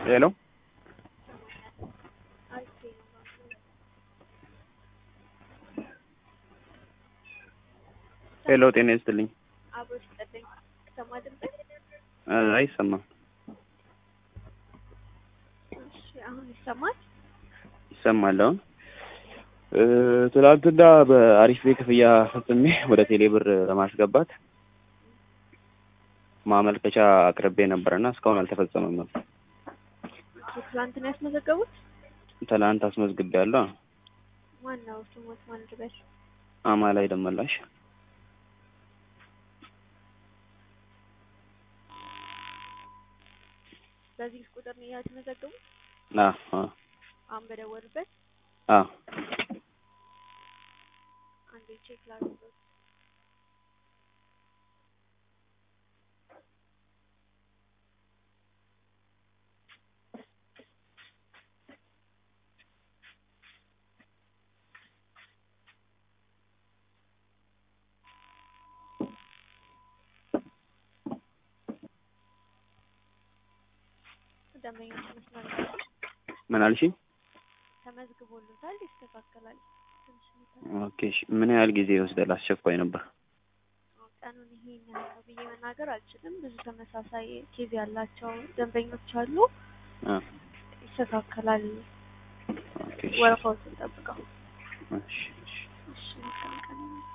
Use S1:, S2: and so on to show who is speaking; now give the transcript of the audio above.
S1: ሄሎ ሄሎ፣ ጤና ይስጥልኝ።
S2: አብሮ ሲጠለኝ ሰማ ድምፅ።
S1: አይሰማም።
S2: እሺ አሁን ይሰማል?
S1: ይሰማል። አሁን ትናንትና በአሪፍ ቤ ክፍያ ፈጽሜ ወደ ቴሌ ብር ለማስገባት ማመልከቻ አቅርቤ ነበረና እስካሁን አልተፈጸመም ነበር።
S2: ትላንት ነው ያስመዘገቡት?
S1: ትናንት አስመዝግቤያለሁ።
S2: ማን ነው ስሞት? ማን ልበል?
S1: አማላይ ደመላሽ
S2: በዚህ ቁጥር ነው ያስመዘገቡት?
S1: አ አ
S2: አሁን በደወሉበት
S1: አ
S2: አንዴ ቼክ ላድርገው። ደንበኞች መስመር ላይ
S1: ምን አልሽኝ?
S2: ተመዝግቦልታል፣ ይስተካከላል። ትንሽ
S1: ኦኬ እሺ። ምን ያህል ጊዜ ይወስዳል? አስቸኳይ ነበር።
S2: ቀኑን ይሄን ያህል ነው ብዬ መናገር አልችልም። ብዙ ተመሳሳይ ኬዝ ያላቸው ደንበኞች አሉ።
S1: አ
S2: ይስተካከላል።
S1: ኦኬ እሺ።
S2: ወረፋዎችን ጠብቀው።
S1: እሺ እሺ።
S2: እሺ መልካም ቀን